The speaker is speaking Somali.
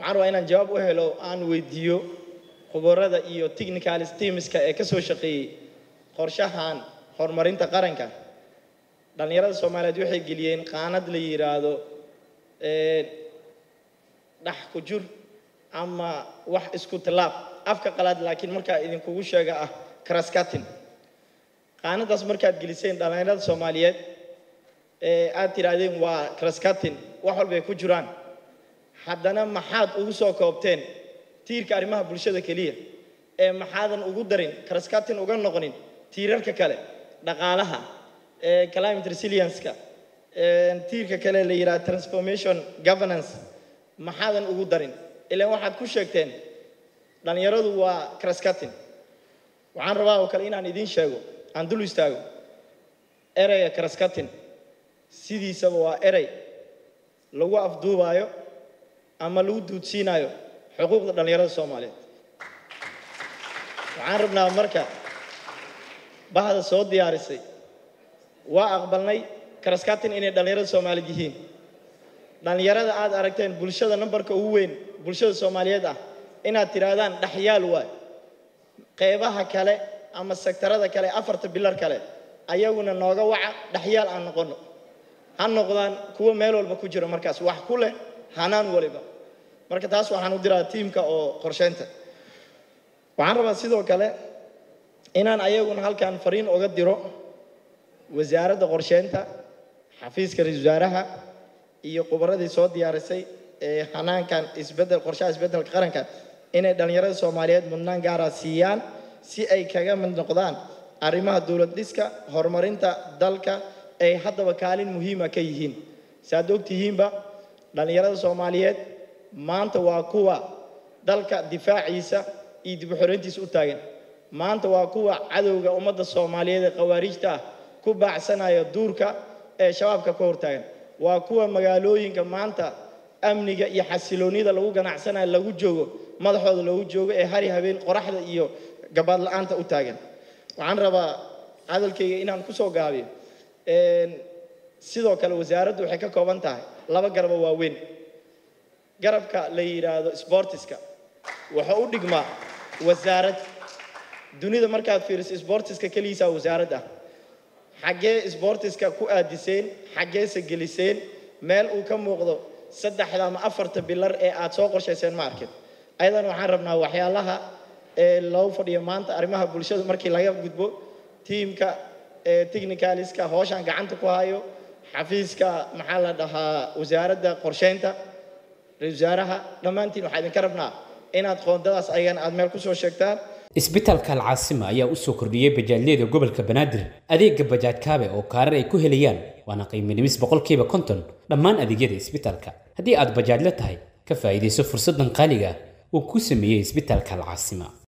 waxaan rabaa inaan jawaab u helo aan weydiiyo khubarada iyo technical steamska ee ka soo shaqeeyey qorshahan horumarinta qaranka dhallinyarada soomaaliyeed waxay geliyeen qaanad la yidhaahdo dhax ku jur ama wax isku tilaab afka qalaad laakiin markaa idinkugu sheega ah kraskatin qaanadaas markaad geliseen dhallinyarada soomaaliyeed ee aad tidhaahdeen waa kraskatin wax walbay ku jiraan haddana maxaad ugu soo koobteen tiirka arrimaha bulshada keliya ee maxaadan ugu darin kraskatin uga noqonin tiirarka kale dhaqaalaha climate resilience-ka tiirka kale la yidhaha transformation governance maxaadan ugu darin ilaan waxaad ku sheegteen dhallinyaradu waa kraskatin waxaan rabaa oo kale inaan idiin sheego aan dul istaago ereyga kraskatin sidiisaba waa erey lagu afduubaayo ama lagu duudsiinayo xuquuqda dhallinyarada soomaaliyeed waxaan rabnaa marka bahda soo diyaarisay waa aqbalnay kraskatin inay dhallinyarada soomaaliyeed yihiin dhallinyarada aad aragteen bulshada nambarka ugu weyn bulshada soomaaliyeed ah inaad tidhaahdaan dhaxyaal waay qeybaha kale ama sektarada kale afarta bilar kale ayaguna nooga waca dhaxyaal aan noqono ha noqdaan kuwo meel walba ku jira markaas wax ku leh hanaan waliba marka taas waxaan u diraa tiimka oo qorsheynta waxaan rabaa sidoo kale inaan ayaguna halkan fariin oga diro wasaaradda qorsheynta xafiiska ra-iisul wasaaraha iyo khubaradii soo diyaarisay ee hanaankan isbedel qorshaha isbeddelka qaranka inay dhallinyarada soomaaliyeed mudnaan gaara siiyaan si ay kaga mid noqdaan arrimaha dowlad dhiska horumarinta dalka ay haddaba kaalin muhiima ka yihiin saaad ogtihiinba dhallinyarada soomaaliyeed maanta waa kuwa dalka difaaciisa iyo dib u xoreyntiisa u taagan maanta waa kuwa cadowga ummadda soomaaliyeed ee khawaariijta ah ku baacsanaya duurka ee shabaabka ka hortaagan waa kuwa magaalooyinka maanta amniga iyo xasiloonida lagu ganacsanayo lagu joogo madaxooda lagu joogo ee hari habeen qoraxda iyo gabaad la-aanta u taagan waxaan rabaa hadalkayga inaan kusoo gaabiyo sidoo kale wasaaraddu waxay ka kooban tahay laba garaba waaweyn garabka la yidhaahdo sbortiska wuxuu u dhigmaa wasaarad dunida markaad fiiriso sbortiska keligiisaa wasaarad ah xaggee sbortiska ku aadiseen xaggeese geliseen meel uu ka muuqdo saddexda ama afarta bilar ee aad soo qorshayseen ma arkin ayadan waxaan rabnaa waxyaalaha ee loo fadhiyo maanta arrimaha bulshada markii laga gudbo tiimka technicaliska hooshaan gacanta ku hayo xafiiska maxaa la dhahaa wasaaradda qorsheynta ra-isul wasaaraha dhammaantiin waxaa idinka rabnaa inaad qoondadaas ayagan aad meel kusoo sheegtaan isbitaalka alcaasima ayaa u soo kordhiyey bajaajyada gobolka banaadir adeega bajaaj kaabe oo kaarar ay ku helayaan waana qiiminimis boqolkiiba konton dhammaan adeegyada isbitaalka haddii aad bajaajla tahay ka faa'iidayso fursaddan qaaliga ah uu ku sameeyey isbitaalka alcaasima